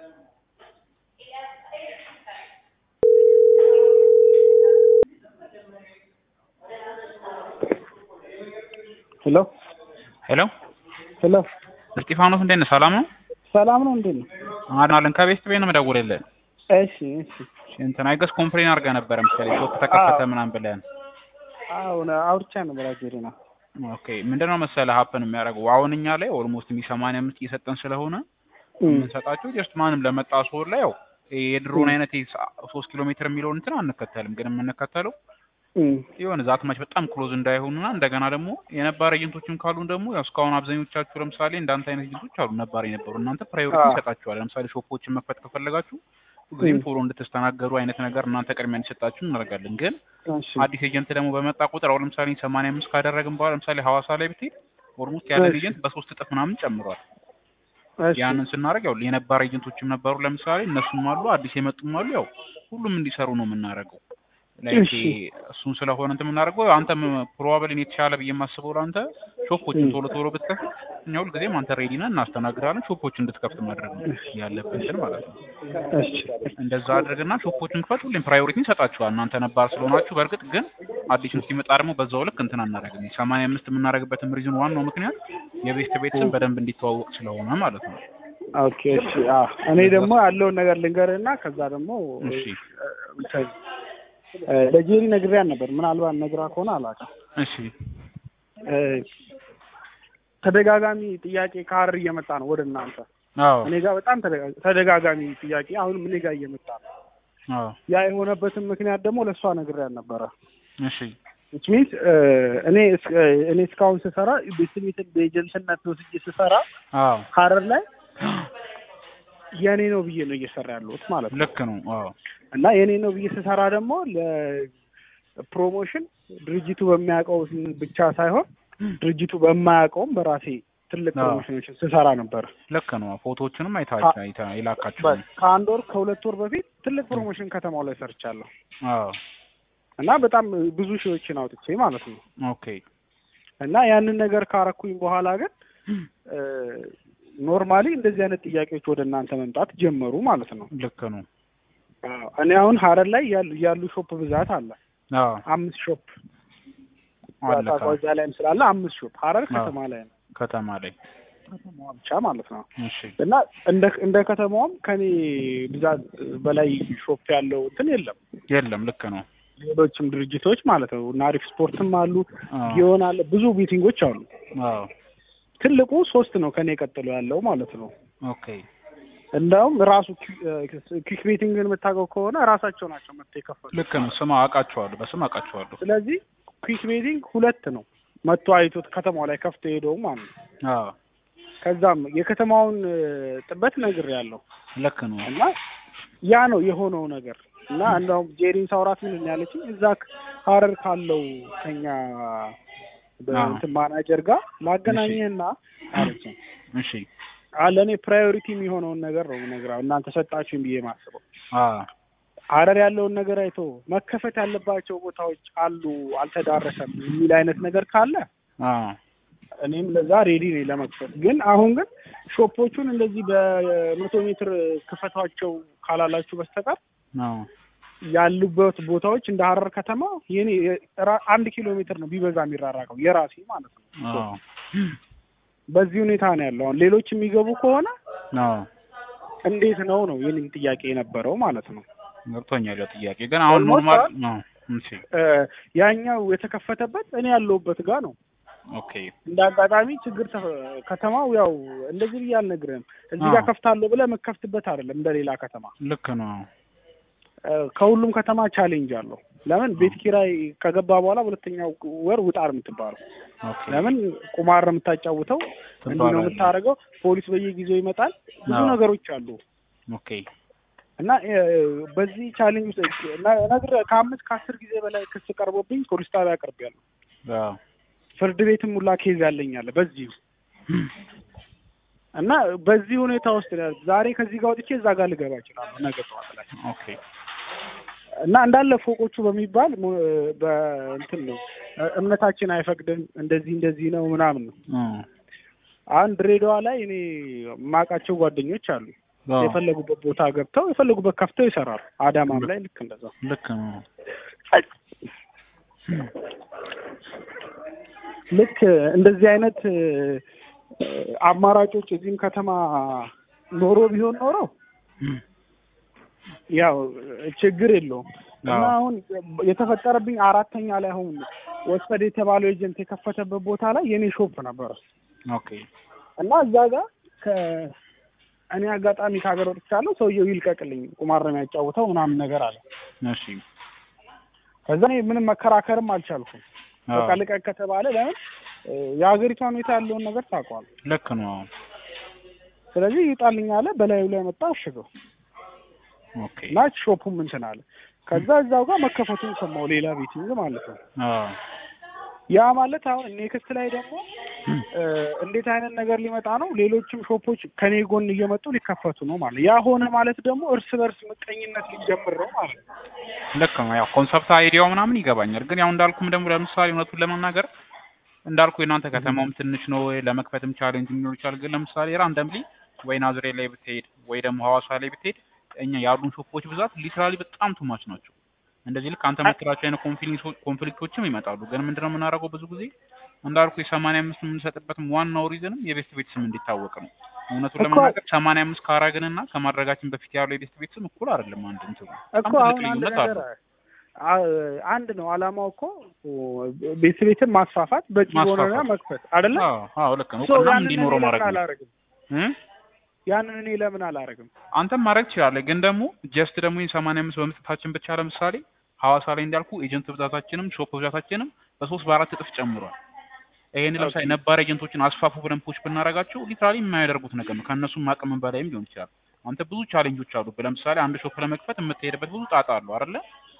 ሄሎ ሄሎ ሄሎ እስጢፋኖስ እንዴት ነህ? ሰላም ነው? ሰላም ነው እንዴት ነው? አድናለን ከቤስት ቤት ነው የምደውልልህ። እሺ እሺ እንትን አይገስ ኮምፕሌን አድርገህ ነበረ መሰለኝ ሾፕ ተከፈተ ምናምን ብለህ አሁን አውርቻ ነበር አጀሪ ነው ኦኬ ምንድነው መሰለህ ሀፕን የሚያደርገው አሁን እኛ ላይ ኦልሞስት ሚ ሰማንያ አምስት እየሰጠን ስለሆነ የምንሰጣቸው ጀስት ማንም ለመጣ ሰው ላይ ያው የድሮን አይነት ሶስት ኪሎ ሜትር የሚለውን እንትን አንከተልም ግን የምንከተለው የሆነ ዛት ማች በጣም ክሎዝ እንዳይሆኑና እንደገና ደግሞ የነባር ኤጀንቶችም ካሉን ደግሞ ያው እስካሁን አብዛኞቻችሁ ለምሳሌ እንዳንተ አይነት ኤጀንቶች አሉ ነባር የነበሩ እናንተ ፕራዮሪቲ ይሰጣችኋል። ለምሳሌ ሾፖችን መክፈት ከፈለጋችሁ ጊዜም ቶሎ እንድትስተናገዱ አይነት ነገር እናንተ ቅድሚያ እንዲሰጣችሁ እናደርጋለን። ግን አዲስ ኤጀንት ደግሞ በመጣ ቁጥር አሁን ለምሳሌ ሰማንያ አምስት ካደረግን በኋላ ለምሳሌ ሀዋሳ ላይ ብትሄድ ኦልሞስት ያለን ኤጀንት በሶስት እጥፍ ምናምን ጨምሯል። ያንን ስናደርግ ያው የነባር ኤጀንቶችም ነበሩ ለምሳሌ እነሱም አሉ፣ አዲስ የመጡም አሉ። ያው ሁሉም እንዲሰሩ ነው የምናደርገው። ላይክ እሱን ስለሆነ እንትን የምናደርገው አንተም ፕሮባብሊ የተሻለ ብዬ የማስበው ለአንተ ሾፖችን ቶሎ ቶሎ ብትከፍት እኛ ሁልጊዜም አንተ ሬዲ ነን እናስተናግዳለን። ሾፖች እንድትከፍት ማድረግ ነው ያለብን እንትን ማለት ነው። እንደዛ አድርግና ሾፖችን ክፈት። ሁሌም ፕራዮሪቲ እንሰጣችኋል እናንተ ነባር ስለሆናችሁ። በእርግጥ ግን አዲሱ ሲመጣ ደግሞ በዛው ልክ እንትን አናደርግም። ሰማንያ አምስት የምናደርግበትም ሪዝን ዋናው ምክንያት የቤስት ቤትስን በደንብ እንዲተዋወቅ ስለሆነ ማለት ነው። ኦኬ እሺ። እኔ ደግሞ ያለውን ነገር ልንገርህና ከዛ ደግሞ እሺ ለጄሪ ነግሬያን ነበር። ምናልባት ነግራ ከሆነ አላውቅም። እሺ ተደጋጋሚ ጥያቄ ከሀረር እየመጣ ነው ወደ እናንተ። አዎ እኔ ጋር በጣም ተደጋጋሚ ጥያቄ አሁንም እኔ ጋር እየመጣ ነው። አዎ ያ የሆነበትን ምክንያት ደግሞ ለእሷ ነግሬያን ነበረ። እሺ ዊች ሚንስ እኔ እኔ እስካሁን ስሰራ ቤስሜትን በኤጀንትነት ወስጄ ስሰራ አዎ ሀረር ላይ የእኔ ነው ብዬ ነው እየሰራ ያለሁት ማለት ነው። ልክ ነው። አዎ እና የእኔ ነው ብዬ ስሰራ ደግሞ ለፕሮሞሽን ድርጅቱ በሚያውቀው ብቻ ሳይሆን ድርጅቱ በማያውቀውም በራሴ ትልቅ ፕሮሞሽኖችን ስሰራ ነበር። ልክ ነው። ፎቶዎችንም አይታችሁ አይታ ይላካችሁ ከአንድ ወር ከሁለት ወር በፊት ትልቅ ፕሮሞሽን ከተማው ላይ ሰርቻለሁ አዎ እና በጣም ብዙ ሺዎችን አውጥቼ ማለት ነው። ኦኬ እና ያንን ነገር ካረኩኝ በኋላ ግን ኖርማሊ እንደዚህ አይነት ጥያቄዎች ወደ እናንተ መምጣት ጀመሩ ማለት ነው። ልክ ነው። እኔ አሁን ሀረር ላይ ያሉ ያሉ ሾፕ ብዛት አለ። አዎ አምስት ሾፕ አለ ታቋጃ ላይም ስላለ አምስት ሾፕ ሀረር ከተማ ላይ ነው። ከተማ ላይ ከተማዋ ብቻ ማለት ነው። እሺ እና እንደ እንደ ከተማውም ከኔ ብዛት በላይ ሾፕ ያለው እንትን የለም የለም። ልክ ነው። ሌሎችም ድርጅቶች ማለት ነው እና አሪፍ ስፖርትም አሉ አዎ ጊዮን አለ ብዙ ቤቲንጎች አሉ። አዎ ትልቁ ሶስት ነው ከኔ ቀጥሎ ያለው ማለት ነው። ኦኬ እንደውም ራሱ ኪክ ቤቲንግን የምታውቀው ከሆነ ራሳቸው ናቸው መጥተው የከፈሉ። ልክ ነው። ስም አውቃቸዋለሁ፣ በስም አውቃቸዋለሁ። ስለዚህ ኩክ ቤቲንግ ሁለት ነው መጥቶ አይቶት ከተማው ላይ ከፍቶ ሄደው ማለት ነው። አዎ ከዛም የከተማውን ጥበት ነግሬያለሁ ልክ ነው። እና ያ ነው የሆነው ነገር እና እንደውም ጄሪን ሳውራት ምን ያለችኝ እዛ ሀረር ካለው ከኛ በእንትን ማናጀር ጋር ላገናኘህና አለችኝ። እሺ ለእኔ ፕራዮሪቲ የሚሆነውን ነገር ነው ነግራ እናንተ ሰጣችሁኝ ብዬ ማስበው አዎ ሀረር ያለውን ነገር አይቶ መከፈት ያለባቸው ቦታዎች አሉ አልተዳረሰም የሚል አይነት ነገር ካለ አዎ እኔም ለዛ ሬዲ ነኝ ለመክፈት። ግን አሁን ግን ሾፖቹን እንደዚህ በመቶ ሜትር ክፈቷቸው ካላላችሁ በስተቀር አዎ ያሉበት ቦታዎች እንደ ሀረር ከተማ የኔ አንድ ኪሎ ሜትር ነው ቢበዛ የሚራራቀው የራሴ ማለት ነው። አዎ በዚህ ሁኔታ ነው ያለው። አሁን ሌሎች የሚገቡ ከሆነ አዎ እንዴት ነው ነው የኔም ጥያቄ የነበረው ማለት ነው። ገብቶኛል። ያው ጥያቄ ግን አሁን Almost ኖርማል all- ነው። እሺ ያኛው የተከፈተበት እኔ ያለሁበት ጋር ነው። ኦኬ እንደ አጋጣሚ ችግር ተፈ- ከተማው ያው እንደዚህ ብዬ አልነግርህም። እዚህ ጋር አዎ። ከፍታለሁ ብለህ የምከፍትበት አይደለም እንደ ሌላ ከተማ። ልክ ነው። እ፣ ከሁሉም ከተማ ቻሌንጅ አለው። ለምን ቤት ኪራይ ከገባ በኋላ ሁለተኛው ወር ውጣ ነው የምትባለው። ኦኬ ለምን ቁማር ነው የምታጫውተው፣ እንዲህ ነው ትባላለህ። የምታደርገው። ፖሊስ በየጊዜው ይመጣል። ብዙ አዎ። ነገሮች አሉ ኦኬ እና እ፣ በዚህ ቻሌንጅ ውስጥ ነ- ነግሬህ ከአምስት ከአስር ጊዜ በላይ ክስ ቀርቦብኝ ፖሊስ ጣቢያ አቅርቤያለሁ። አዎ ፍርድ ቤትም ሁላ ኬዝ ያለኛለ በዚሁ እና በዚህ ሁኔታ ውስጥ ነው ያሉት። ዛሬ ከዚህ ጋር ወጥቼ እዛ ጋር ልገባ እችላለሁ ነገ ጠዋት ላይ ኦኬ እና እንዳለ ፎቆቹ በሚባል ሞ- በእንትን ነው እምነታችን አይፈቅድም እንደዚህ እንደዚህ ነው ምናምን ነው። እ አሁን ድሬዳዋ ላይ እኔ የማውቃቸው ጓደኞች አሉ አዎ፣ የፈለጉበት ቦታ ገብተው የፈለጉበት ከፍተው ይሰራሉ። አዳማም ላይ ልክ እንደዛ ልክ ነው። ልክ እንደዚህ አይነት እ፣ አማራጮች እዚህም ከተማ ኖሮ ቢሆን ኖሮ እም፣ ያው ችግር የለውም እና አዎ። አሁን የተፈጠረብኝ አራተኛ ላይ አሁን ወሰድ የተባለው ኤጀንት የከፈተበት ቦታ ላይ የኔ ሾፕ ነበረ ኦኬ እና እዛ ጋር ከእኔ አጋጣሚ ከሀገር ወጥቻለሁ። ሰውየው ይልቀቅልኝ ቁማር ነው የሚያጫውተው ምናምን ነገር አለ። እሺ ከዛ እኔ ምንም መከራከርም አልቻልኩም። አዎ፣ በቃ ልቀቅ ከተባለ ለምን እ፣ የሀገሪቷ ሁኔታ ያለውን ነገር ታውቀዋል። ልክ ነው። አዎ፣ ስለዚህ ይጣልኝ አለ። በላዩ ላይ መጣ አሽገው ኦኬ እና ሾፑም እንትን አለ። ከዛ እዛው ጋር መከፈቱን ሰማው ሌላ ቤቲንግ ማለት ነው። አዎ፣ ያ ማለት አሁን ኔክስት ላይ ደግሞ እ፣ እንዴት አይነት ነገር ሊመጣ ነው? ሌሎችም ሾፖች ከኔ ጎን እየመጡ ሊከፈቱ ነው ማለት ነው። ያ ሆነ ማለት ደግሞ እርስ በርስ ምቀኝነት ሊጀምር ነው ማለት ነው። ልክ ነው። ያው ኮንሰፕት አይዲያው ምናምን ይገባኛል። ግን ያው እንዳልኩም ደግሞ ለምሳሌ እውነቱን ለመናገር እንዳልኩ የእናንተ ከተማውም ትንሽ ነው ለመክፈትም ቻሌንጅ ሊኖር ይችላል። ግን ለምሳሌ ራንደምሊ ወይ ናዝሬት ላይ ብትሄድ ወይ ደግሞ ሐዋሳ ላይ ብትሄድ እኛ ያሉን ሾፖች ብዛት ሊትራሊ በጣም ቱማች ናቸው። እንደዚህ ልክ አንተ የምትላቸው አይነት ኮንፍሊክቶ- ኮንፍሊክቶችም ይመጣሉ። ግን ምንድነው የምናደርገው ብዙ ጊዜ እንዳልኩ የሰማንያ አምስት የምንሰጥበትም ዋናው ሪዝንም የቤስት ቤት ስም እንዲታወቅ ነው። እውነቱን እኮ- ለመናገር ሰማንያ አምስት ካራግንና ከማድረጋችን በፊት ያለው የቤስት ቤት ስም እኩል አይደለም። አንድ እንትኑ እኮ በጣም አሁን ትልቅ አንድ ልዩነት ነገር አለው። አ- አንድ ነው አላማው እኮ ቤት ቤትን ማስፋፋት በቂ ማስፋፋት። ሆነና መክፈት አይደለ? አዎ አዎ ልክ ነው። ሶ እውቅናም ያንን እኔ እንዲኖረው ማድረግ ለምን ነው። አላረግም? እ? ያንን እኔ ለምን አላረግም? አንተም ማድረግ ትችላለህ። ግን ደግሞ ጀስት ደግሞ ሰማንያ አምስት በመስጠታችን ብቻ ለምሳሌ ሐዋሳ ላይ እንዳልኩ ኤጀንት ብዛታችንም ሾፕ ብዛታችንም በሶስት በአራት እጥፍ ጨምሯል። ይሄን ለምሳሌ ኦኬ። ነባር ኤጀንቶችን አስፋፉ ብለን ፖች ብናደርጋቸው ሊትራሊ የማያደርጉት ነገር ነው። ከእነሱም አቅምን በላይም ሊሆን ይችላል። አንተ ብዙ ቻሌንጆች አሉ። ለምሳሌ አንድ ሾፕ ለመክፈት የምትሄድበት ብዙ ጣጣ አሉ አይደለ?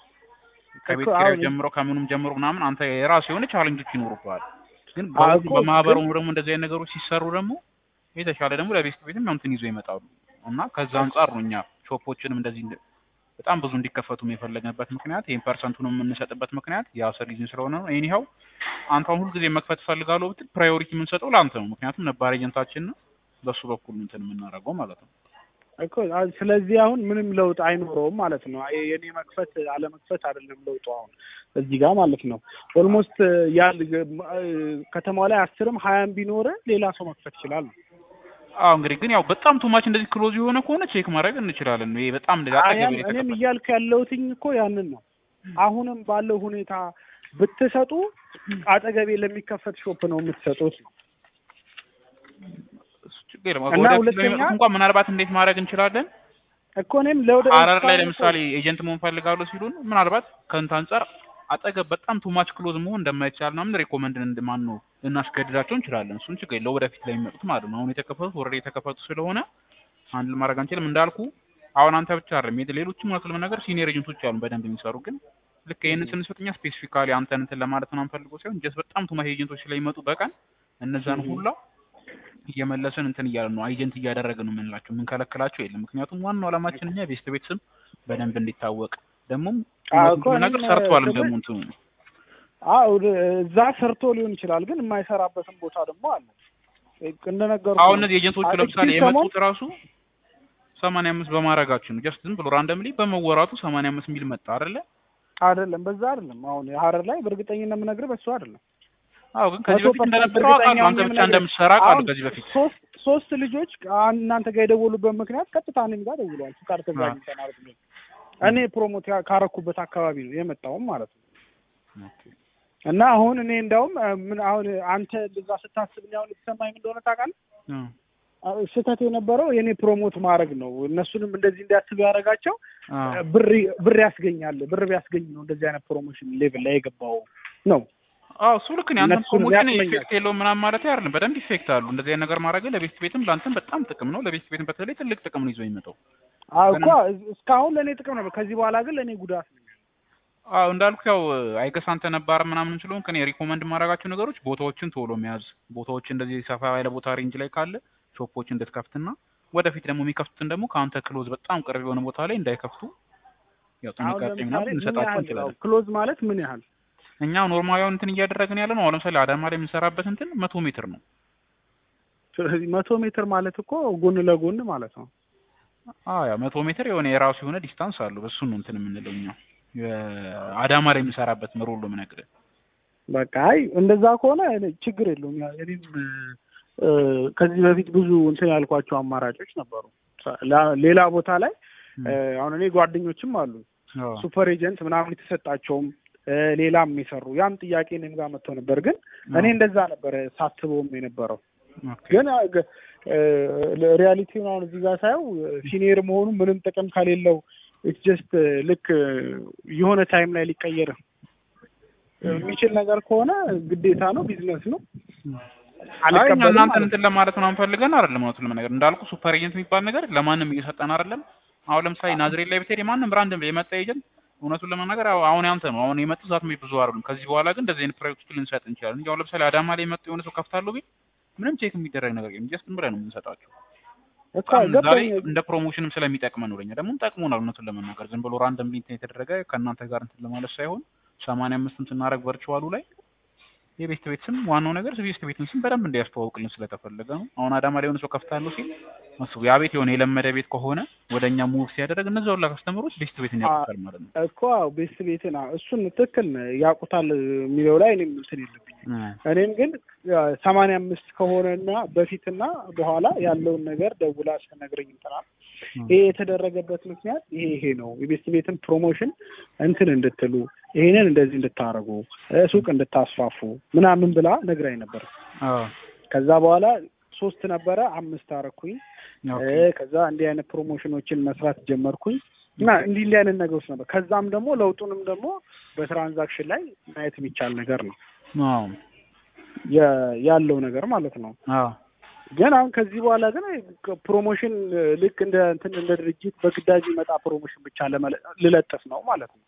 ከቤት እኮ ኪራዩ አሁን- ጀምሮ ከምኑም ጀምሮ ምናምን አንተ የራሱ የሆነ ቻሌንጆች ይኖሩብሃል። ግን አዎ በሁሉም እኮ በማህበሩ ግን- ደግሞ እንደዚህ አይነት ነገሮች ሲሰሩ ደግሞ የተሻለ ደግሞ ለቤስት ቤትም ያው እንትን ይዞ ይመጣሉ እና ከዛ አንጻር ነው እኛ ሾፖችንም እንደዚህ እንደ- በጣም ብዙ እንዲከፈቱም የፈለግንበት ምክንያት ይህን ፐርሰንቱንም የምንሰጥበት ምክንያት የአስር ሪዝን ስለሆነ ነው። ይህን አንተ አሁን ሁልጊዜ መክፈት እፈልጋለሁ ብትል ፕራዮሪቲ የምንሰጠው ለአንተ ነው። ምክንያቱም ነባር ኤጀንታችን ነው በሱ በኩል እንትን የምናደርገው ማለት ነው። እኮ አ- ስለዚህ አሁን ምንም ለውጥ አይኖረውም ማለት ነው። የ- የኔ መክፈት አለመክፈት አይደለም ለውጡ አሁን እዚህ ጋር ማለት ነው። ኦልሞስት ያል ከተማው ላይ አስርም ሀያም ቢኖር ሌላ ሰው መክፈት ይችላል። አዎ እንግዲህ ግን ያው በጣም ቱማች እንደዚህ ክሎዝ የሆነ ከሆነ ቼክ ማድረግ እንችላለን። ይሄ በጣም እንደዚህ አጠገብ አያም ላይ እኔም የተከፈተ እያልኩ ያለሁትኝ እኮ ያንን ነው። አሁንም ባለው ሁኔታ ብትሰጡ አጠገቤ ለሚከፈት ሾፕ ነው የምትሰጡት ነው። እሱ ችግር የለም። እና ወደፊት ሁለተኛ- ለሚመጡት እንኳን ምናልባት እንዴት ማድረግ እንችላለን እኮ እኔም ለወደ ሀረር ላይ እስካሁን ለምሳሌ ኤጀንት መሆን ፈልጋለሁ ሲሉን ምናልባት ከእንትን አንጻር አጠገብ በጣም ቱማች ክሎዝ መሆን እንደማይቻል ምናምን ሬኮመንድ እንደማን ነው ልናስገድዳቸው እንችላለን። እሱን ችግር የለው ወደፊት ላይ የሚመጡት ማለት ነው። አሁን የተከፈቱት ወረደ የተከፈቱ ስለሆነ አንድ ማድረግ አንችልም። እንዳልኩ አሁን አንተ ብቻ አይደለም የት- ሌሎችም እውነት ለመናገር ሲኒየር ኤጀንቶች አሉ በደንብ የሚሰሩ ግን ልክ ይህንን ስንሰጥ እኛ ስፔሲፊካሊ አንተን እንትን ለማለት ነው አንፈልገው ሳይሆን ጀስት በጣም ቱማች ኤጀንቶች ስለሚመጡ በቀን እነዛን Mhm. ሁላ እየመለስን እንትን እያለን ነው አይጀንት እያደረግን ነው የምንላቸው የምንከለክላቸው የለም። ምክንያቱም ዋናው ዓላማችን እኛ ቤስት ቤት ስም በደንብ እንዲታወቅ ደግሞም አዎ እውነቱን እኮ ነገር እኔም ሰርቷልም ስምህ- ደግሞ እንትኑ አዎ እዛ ሰርቶ ሊሆን ይችላል፣ ግን የማይሰራበትም ቦታ ደግሞ አለ። እንደነገሩ አሁን እነዚህ ኤጀንቶቹ አጥቂው ለምሳሌ ሰሞን- የመጡት ራሱ ሰማንያ አምስት በማድረጋችን ነው። ጀስት ዝም ብሎ ራንደምሊ በመወራቱ ሰማንያ አምስት ሚል መጣ አይደለ? አይደለም፣ በዛ አይደለም። አሁን የሀረር ላይ በእርግጠኝነት የምነግርህ በሱ አይደለም። አዎ ግን ከዚህ መቶ በፊት ፐርሰንት እንደነበረው አውቃለሁ። እርግጠኛ አንተ ሆኜ ብቻ የምነግርህ እንደምትሰራ አውቃለሁ አሁን ከዚህ በፊት ሶስት ሶስት ልጆች አሁን እናንተ ጋር የደወሉበት ምክንያት ቀጥታ እኔም ጋር ደውለዋል። ፍቃድ ከዛ አዎ። አግኝተናል ብሎኝ እኔ ፕሮሞት ያ- ካረኩበት አካባቢ ነው የመጣውም ማለት ነው። እና አሁን እኔ እንደውም እ፣ ምን አሁን አንተ እንደዛ ስታስብ እኔ አሁን የተሰማኝ ምን እንደሆነ ታውቃለህ? አዎ። አ- ስህተት የነበረው የኔ ፕሮሞት ማድረግ ነው። እነሱንም እንደዚህ እንዲያስቡ ያደረጋቸው አዎ። ብር ብር ያስገኛል። ብር ቢያስገኝ ነው እንደዚህ አይነት ፕሮሞሽን ሌቭል ላይ የገባው ነው። አዎ እሱ ልክ ነው። ያንተን እነሱንም ፕሮሞሽን ያስመኛል። ኢፌክት የለውም ምናምን ማለት አይደለም። በደንብ ኢፌክት አሉ። እንደዚህ አይነት ነገር ማድረግ ለቤስት ቤትም ለአንተም በጣም ጥቅም ነው። ለቤስት ቤትም በተለይ ትልቅ ጥቅም ነው ይዞ የሚመጣው። አዎ ግን- እኮ እስካሁን ለእኔ ጥቅም ነበር። ከዚህ በኋላ ግን ለእኔ ጉዳት ነው። አዎ እንዳልኩ ያው አይገስ አንተ ነባር ምናምን ስለሆንክ እኔ ሪኮመንድ ማድረጋቸው ነገሮች ቦታዎችን ቶሎ መያዝ፣ ቦታዎች እንደዚህ ሰፋ ያለ ቦታ ሬንጅ ላይ ካለ ሾፖች እንድትከፍትና ወደፊት ደግሞ የሚከፍቱትን ደግሞ ከአንተ ክሎዝ በጣም ቅርብ የሆነ ቦታ ላይ እንዳይከፍቱ ያው አሁን ጥንቃቄ ለምሳሌ ምናምን ምን እንሰጣቸው ያህል እንችላለን። ክሎዝ ማለት ምን ያህል እኛ ኖርማሊያውን እንትን እያደረግን ያለ ነው። አሁን ለምሳሌ አዳማ ላይ የምንሰራበት እንትን መቶ ሜትር ነው። ስለዚህ መቶ ሜትር ማለት እኮ ጎን ለጎን ማለት ነው። አዎ ያው መቶ ሜትር የሆነ የራሱ የሆነ ዲስታንስ አለው። በሱ ነው እንትን የምንለው እኛ አዳማ ላይ የምሰራበት ምሮ ሁሉ የምነግርህ። በቃ አይ እንደዛ ከሆነ እኔ ችግር የለውም። ያ እኔም እ፣ ከዚህ በፊት ብዙ እንትን ያልኳቸው አማራጮች ነበሩ። ላ- ሌላ ቦታ ላይ እ፣ አሁን እኔ ጓደኞችም አሉ አዎ ሱፐር ኤጀንት ምናምን የተሰጣቸውም እ፣ ሌላም የሚሰሩ ያም ጥያቄ እኔም ጋር መጥተው ነበር። ግን እኔ እንደዛ ነበረ ሳስበውም የነበረው ኦኬ። ግን ሪያሊቲውን አሁን እዚህ ጋር ሳየው ሲኒየር መሆኑ ምንም ጥቅም ከሌለው ኢትስ ጀስት ልክ የሆነ ታይም ላይ ሊቀየር የሚችል ነገር ከሆነ ግዴታ ነው፣ ቢዝነስ ነው። አይ እኛ አልቀበልም እናንተን ማለት እንትን ለማለት ምናምን ፈልገን አይደለም። እውነቱን ለመናገር እንዳልኩ ሱፐር ኤጀንት የሚባል ነገር ለማንም እየሰጠን አይደለም። አሁን ለምሳሌ ናዝሬት ላይ ብትሄድ የማንም ብራንድ የመጣ ኤጀንት እውነቱን ለመናገር አዎ፣ አሁን ያንተ ነው። አሁን የመጡ ዛት ብዙ አይደሉም። ከዚህ በኋላ ግን እንደዚህ አይነት ፕሮጀክቶች ልንሰጥ እንችላለን እንጂ አሁን ለምሳሌ አዳማ ላይ የመጡ የሆነ ሰው ከፍታለሁ ቢል ምንም ቼክ የሚደረግ ነገር የለም። ጀስት ብለን ነው የምንሰጣቸው። እኮ በጣም ዛሬ ገባኝ። እንደ ፕሮሞሽንም ስለሚጠቅመን ነው ለኛ ደግሞ ጠቅሞናል። እውነቱን ለመናገር ዝም ብሎ ራንደም እንትን የተደረገ ከእናንተ ጋር እንትን ለማለት ሳይሆን ሰማንያ አምስቱን ስናደርግ ቨርቹዋሉ ላይ የቤስት ቤት ስም ዋናው ነገር ቤስት ቤትን ስም በደንብ እንዲያስተዋውቅልን ስለተፈለገ ነው። አሁን አዳማ ላይ የሆነ ሰው ከፍታለሁ ሲል እሱ ያ ቤት የሆነ የለመደ ቤት ከሆነ ወደ እኛ ሙቭ ሲያደርግ እነዛ ሁላ ከስተመሮች ቤስት ቤትን ያውቁታል ማለት ነው። እኮ አዎ፣ ቤስት ቤትን አዎ፣ እሱን ትክክል ነህ፣ ያውቁታል የሚለው ላይ እኔም እንትን የለብኝም። እኔም ግን ሰማንያ አምስት ከሆነና በፊትና በኋላ ያለውን ነገር ደውላ ስትነግረኝ እንትናል ይሄ የተደረገበት ምክንያት ይሄ ይሄ ነው። የቤስት ቤትን ፕሮሞሽን እንትን እንድትሉ ይሄንን እንደዚህ እንድታረጉ እ፣ ሱቅ እንድታስፋፉ ምናምን ብላ ነግራኝ ነበር። አዎ ከዛ በኋላ ሶስት ነበረ አምስት አረኩኝ። ኦኬ። እ፣ ከዛ እንዲህ አይነት ፕሮሞሽኖችን መስራት ጀመርኩኝ እና እንዲህ እንዲህ አይነት ነገሮች ነበር። ከዛም ደግሞ ለውጡንም ደግሞ በትራንዛክሽን ላይ ማየት የሚቻል ነገር ነው አዎ የ- ያለው ነገር ማለት ነው። አዎ ግን አሁን ከዚህ በኋላ ግን ፕሮሞሽን ልክ እንደ እንትን እንደ ድርጅት በግዳጅ ይመጣ ፕሮሞሽን ብቻ ለመለ- ልለጥፍ ነው ማለት ነው።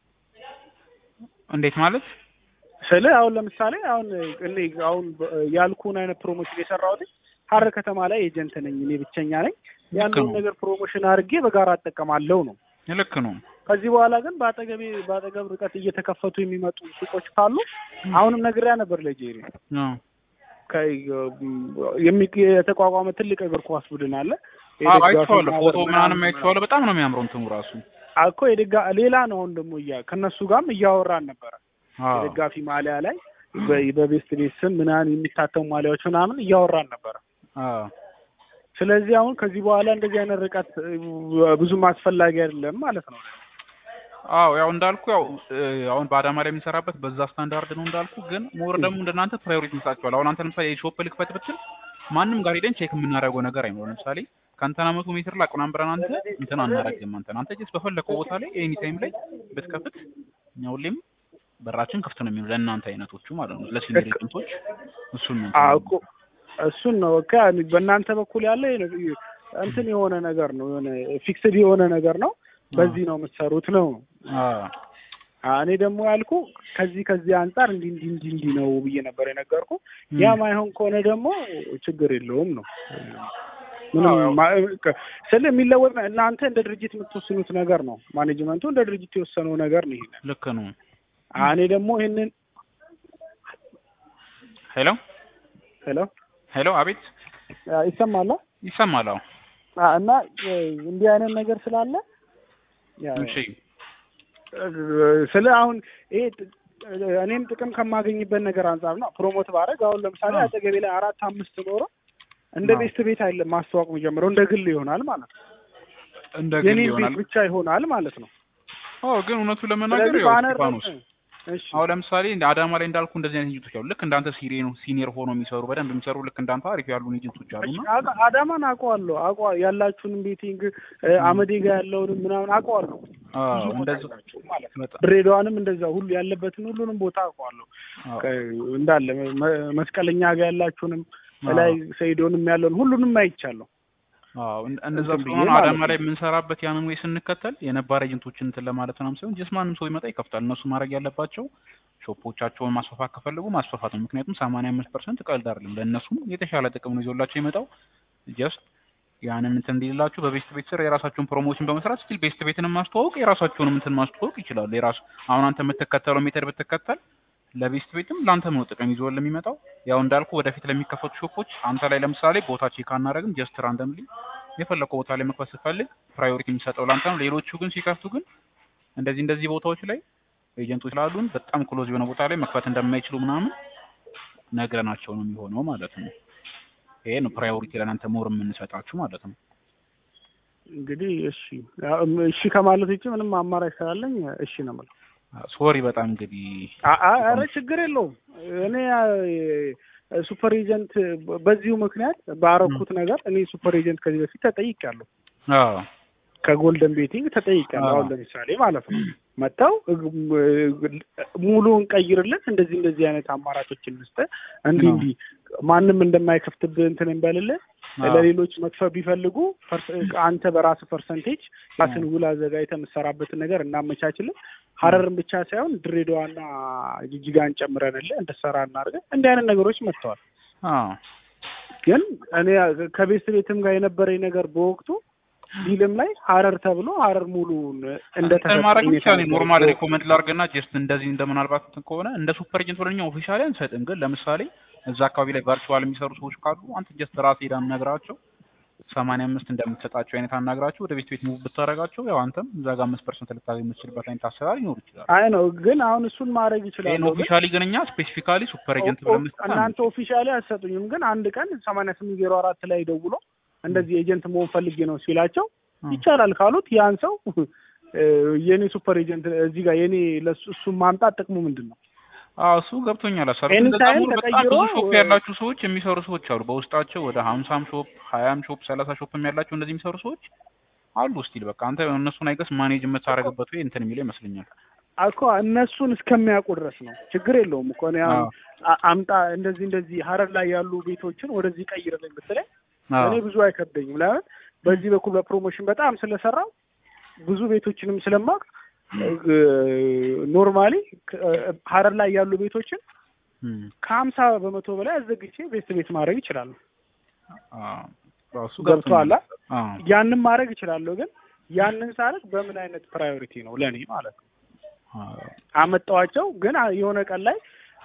እንዴት ማለት ስለ አሁን ለምሳሌ አሁን እኔ አሁን ያልኩን አይነት ፕሮሞሽን የሰራሁት ሀረር ከተማ ላይ ኤጀንት ነኝ እኔ ብቸኛ ነኝ። ያለውን ነው። ነገር ፕሮሞሽን አድርጌ በጋራ እጠቀማለሁ ነው። ልክ ነው። ከዚህ በኋላ ግን በአጠገቤ በአጠገብ ርቀት እየተከፈቱ የሚመጡ ሱቆች ካሉ አሁንም ነግሬያ ነበር ለጄሪ አዎ ከ- የሚ- የተቋቋመ ትልቅ እግር ኳስ ቡድን አለ። አዎ የደጋፊ አይቼዋለሁ። ማህበር ፎቶ ምናምን አይቼዋለሁ። በጣም ነው የሚያምረው እንትኑ ራሱ። እኮ የደጋ ሌላ ነው። አሁን ደግሞ እያ ከእነሱ ጋርም እያወራን ነበረ። አዎ የደጋፊ ማሊያ ላይ በ- በቤስት ቤት ስም ምናምን የሚታተሙ ማሊያዎች ምናምን እያወራን ነበረ። አዎ ስለዚህ አሁን ከዚህ በኋላ እንደዚህ አይነት ርቀት እ፣ ብዙም አስፈላጊ አይደለም ማለት ነው። አዎ ያው እንዳልኩ ያው እ፣ አሁን በአዳማ ላይ የምንሰራበት በዛ ስታንዳርድ ነው እንዳልኩ። ግን ሞር ደግሞ እንደናንተ ፕራዮሪቲ እንሰጣቸዋል። አሁን አንተ ለምሳሌ የሾፕ ልክፈት ብትል ማንም ጋር ሄደን ቼክ የምናደርገው ነገር አይኖርም። ለምሳሌ ከአንተና መቶ ሜትር ላቅ ምናምን ብለን አንተ እንትን አናደርግም። አንተን አንተ ጀስት በፈለከው ቦታ ላይ ኤኒ ታይም ላይ ብትከፍት እኛ ሁሌም በራችን ክፍት ነው የሚሆነው ለእናንተ አይነቶቹ ማለት ነው። ለሲኒየር ኤጀንቶች እሱን ነው አዎ እኮ እሱን ነው በቃ በእናንተ በኩል ያለ ይሄ ነው። እንትን የሆነ ነገር ነው የሆነ ፊክስድ የሆነ ነገር ነው። በዚህ ነው የምትሰሩት ነው። አዎ አ- እኔ ደግሞ ያልኩ ከዚህ ከዚህ አንጻር እንዲህ እንዲህ እንዲህ እንዲህ ነው ብዬ ነበር የነገርኩ። ያ ማይሆን ከሆነ ደግሞ ችግር የለውም ነው ምንም ማ- ከ- ስለ የሚለወጥ ነው። እናንተ እንደ ድርጅት የምትወስኑት ነገር ነው። ማኔጅመንቱ እንደ ድርጅት የወሰነው ነገር ነው። ይሄንን ልክ ነው። አ- እኔ ደግሞ ይሄንን ሄሎ ሄሎ ሄሎ፣ አቤት አ፣ ይሰማል አ? ይሰማል? አዎ አ፣ እና እ፣ እንዲህ አይነት ነገር ስላለ ያ- እሺ ስለ አሁን ይሄ ጥ- እኔም ጥቅም ከማገኝበት ነገር አንጻር ነው ፕሮሞት ባደርግ አሁን ለምሳሌ አዎ። አጠገቤ ላይ አራት አምስት ኖሮ እንደ አዎ። ቤስት ቤት አይደለም ማስተዋወቅ የሚጀምረው እንደ ግል ይሆናል ማለት ነው። እንደ ግል የኔ ቤት ይሆናል። ብቻ ይሆናል ማለት ነው። አዎ ግን እውነቱ ለመናገር ስለዚህ ያው ባነር እስጢፋኖስ እሺ አሁን ለምሳሌ እንደ አዳማ ላይ እንዳልኩ እንደዚህ አይነት ኤጀንቶች አሉ። ልክ እንዳንተ ሲኒየር ሲኒየር ሆኖ የሚሰሩ በደንብ የሚሰሩ ልክ እንዳንተ አሪፍ ያሉ ኤጀንቶች አሉና አዳ- አዳማን አውቀዋለሁ አውቀዋ ያላችሁንም ቤቲንግ አመዴ ጋር ያለውንም ምናምን አውቀዋለሁ። አዎ ብዙ ቦታ እንደዚህ አላችሁ ማለት ነው። በጣም ድሬዳዋንም እንደዛ ሁሉ ያለበትን ሁሉንም ቦታ አውቀዋለሁ። አዎ ከ- እንዳለ መ- መስቀለኛ ጋር ያላችሁንም አዎ። ላይ ሰይዶንም ያለውን ሁሉንም አይቻለሁ። አዎ እን- እንደዛ እንትን ብዬ ስለሆነ ማለት አዳማ ነው። ላይ የምንሰራበት ያንን ወይ ስንከተል የነባር ኤጀንቶችን እንትን ለማለት ምናምን ሳይሆን ጀስት ማንም ሰው ይመጣ ይከፍታል። እነሱ ማድረግ ያለባቸው ሾፖቻቸውን ማስፋፋት ከፈለጉ ማስፋፋት ነው። ምክንያቱም ሰማንያ አምስት ፐርሰንት ቀልድ አይደለም። ለእነሱም የተሻለ ጥቅም ነው ይዞላቸው የመጣው ጀስት ያንን እንትን እንዲልላችሁ በቤስት ቤት ስር የራሳቸውን ፕሮሞሽን በመስራት ስቲል ቤስት ቤትን ማስተዋወቅ የራሳቸውንም እንትን ማስተዋወቅ ይችላሉ። የራሱ አሁን አንተ የምትከተለው ሜተድ ብትከተል ለቤስት ቤትም ለአንተም ነው ጥቅም ይዞ ለሚመጣው። ያው እንዳልኩ ወደፊት ለሚከፈቱ ሾፖች አንተ ላይ ለምሳሌ ቦታ ቼክ አናደርግም። ጀስት ራንደምሊ የፈለከው ቦታ ላይ መክፈት ስትፈልግ ፕራዮሪቲ የሚሰጠው ላንተ ነው። ሌሎቹ ግን ሲከፍቱ ግን እንደዚህ እንደዚህ ቦታዎች ላይ ኤጀንቶች ስላሉን በጣም ክሎዝ የሆነ ቦታ ላይ መክፈት እንደማይችሉ ምናምን ነግረናቸው ነው የሚሆነው ማለት ነው። ይሄ ነው ፕራዮሪቲ ለእናንተ ሞር የምንሰጣችሁ ማለት ነው። እንግዲህ እሺ ያው እሺ ከማለት ውጭ ምንም አማራጭ ስላለኝ እሺ ነው የምለው። ሶሪ በጣም እንግዲህ አ- አ- ኧረ ችግር የለውም። እኔ አ- ሱፐር ኤጀንት በዚሁ ምክንያት ባረኩት ነገር እኔ ሱፐር ኤጀንት ከዚህ በፊት ተጠይቄያለሁ። አዎ ከጎልደን ቤቲንግ ተጠይቄያለሁ። አዎ። አሁን ለምሳሌ ማለት ነው መጥተው እግ- ሙሉውን ቀይርልን፣ እንደዚህ እንደዚህ አይነት አማራጮችን ልስጥ፣ እንዲህ አዎ። እንዲህ ማንም እንደማይከፍትብህ እንትን እንበልልህ አዎ። ለሌሎች መክፈል ቢፈልጉ ፐርስ- አንተ በራስህ ፐርሰንቴጅ ራስን ውል አዘጋጅተህ የምትሰራበትን ነገር እናመቻችልን። ሀረርን ብቻ ሳይሆን ድሬዳዋና ጅጅጋን ጨምረንልህ እንድትሰራ እናድርገን። እንዲህ አይነት ነገሮች መጥተዋል። አዎ ግን እኔ ከቤት ቤትም ጋር የነበረኝ ነገር በወቅቱ ዲልም ላይ ሀረር ተብሎ ሀረር ሙሉን እንትን ማድረግ ብቻ ነው ኖርማል እንደተሰጠ ሪኮመንድ ላድርግና ጀስት እንደዚህ እንደ ምናልባት እንትን ከሆነ እንደ ሱፐር ኤጀንት ወደኛ ኦፊሻሊ አንሰጥም። ግን ለምሳሌ እዛ አካባቢ ላይ ቨርቹዋል የሚሰሩ ሰዎች ካሉ አንተ ጀስት ራስ ሄዳ አናግራቸው ሰማንያ አምስት እንደምትሰጣቸው አይነት አናግራቸው ወደ ቤት ቤት ሙቭ ብታደርጋቸው ያው አንተም እዛ ጋር አምስት ፐርሰንት ልታገኝ የምትችልበት አይነት አሰራር ይኖር ይችላል። አይ ነው ግን አሁን እሱን ማድረግ ይህን ይችላል። ግን ኦፊሻሊ ግን እኛ ስፔሲፊካሊ ሱፐር ኤጀንት ኦ- ኦ- ብለን መስጠት እናንተ ኦፊሻሊ አትሰጡኝም። ግን አንድ ቀን ሰማንያ ስምንት ዜሮ አራት ላይ ደውሎ እንደዚህ ኤጀንት መሆን ፈልጌ ነው ሲላቸው አንችልም። ይቻላል ካሉት ያን ሰው እ፣ የኔ ሱፐር ኤጀንት እዚህ ጋር የኔ ለሱ እሱን ማምጣት ጥቅሙ ምንድን ነው? አዎ እሱ ገብቶኛል። አሰሩ ኤኒ እንደዛ ታይም ሙሉ በጣም ተቀይሮ ብዙ ሾፕ ያላችሁ ሰዎች የሚሰሩ ሰዎች አሉ። በውስጣቸው ወደ ሀምሳም ሾፕ ሀያም ሾፕ ሰላሳ ሾፕም ያላቸው እንደዚህ የሚሰሩ ሰዎች አሉ። ስቲል በቃ አንተ እነሱን አይገስ ማኔጅ የምታደርግበት ወይ እንትን የሚለው ይመስለኛል። እኮ እነሱን እስከሚያውቁ ድረስ ነው። ችግር የለውም እኮ እኔ አሁን አዎ። አ- አምጣ እንደዚህ እንደዚህ ሀረር ላይ ያሉ ቤቶችን ወደዚህ ቀይርልኝ ብትለኝ አዎ እኔ ብዙ አይከብደኝም። ለምን በዚህ በኩል በፕሮሞሽን በጣም ስለሰራው ብዙ ቤቶችንም ስለማቅ ኖርማሊ ሀረር ላይ ያሉ ቤቶችን እም፣ ከሀምሳ በመቶ በላይ አዘግቼ ቤት ቤት ማድረግ ይችላሉ። አዎ እሱ ገብቶሃል? ገብቶኛል። አዎ ያንን ማድረግ ይችላለሁ። ግን ያንን ሳደርግ በምን አይነት ፕራዮሪቲ ነው ለእኔ ማለት ነው አዎ አመጣዋቸው ግን አ- የሆነ ቀን ላይ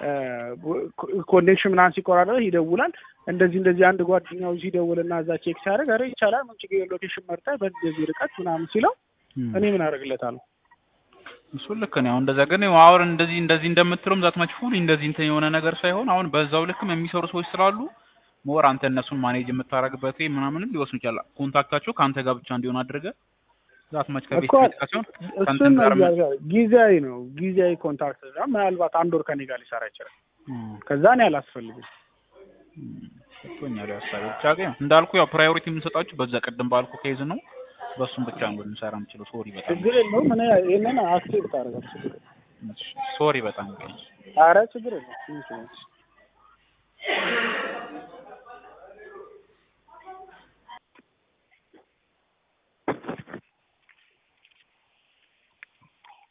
ኮኔክሽን ምናምን ሲቆራረጥ ይደውላል። እንደዚህ እንደዚህ አንድ ጓደኛው ሲደውልና እዛ ቼክ ሲያደርግ ኧረ ይቻላል ምን ችግር የለውም ሎኬሽን መርጠህ በዚህ ርቀት ምናምን ሲለው እም። እኔ ምን አደርግለታለሁ? እሱ ልክ ነው። አሁን እንደዛ ግን አሁን እንደዚህ እንደዚህ እንደምትለውም ዛት ማች ፉል እንደዚህ እንትን የሆነ ነገር ሳይሆን አሁን በዛው ልክም የሚሰሩ ሰዎች ስላሉ ሞር አንተ እነሱን ማኔጅ የምታደርግበት ወይ ምናምንም ሊወስኑ ይችላል። ኮንታክታቸው ከአንተ ጋር ብቻ እንዲሆን አድርገህ ዛት ማች ከቤት እኮ ቤት ጋር ሲሆን እሱን ከእንትን ነው ጋር ምን- እያልኩ ያለው። ጊዜያዊ ነው ጊዜያዊ ኮንታክት ነው። ምናልባት አንድ ወር ከኔ ጋር ሊሰራ ይችላል። እም፣ ከዛ እኔ አላስፈልግም። እም፣ ገብቶኛል ሀሳቤ። ብቻ ግን እንዳልኩ ያው ፕራዮሪቲ የምንሰጣችሁ በዛ ቅድም ባልኩ ኬዝ ነው። በሱም ብቻ ነው ልንሰራ የምችለው። ሶሪ በጣም ችግር የለውም። እኔ ይሄንን አክሴፕት አደርጋለሁ። ችግር የለውም። ሶሪ በጣም ግን ኧረ ችግር የለውም።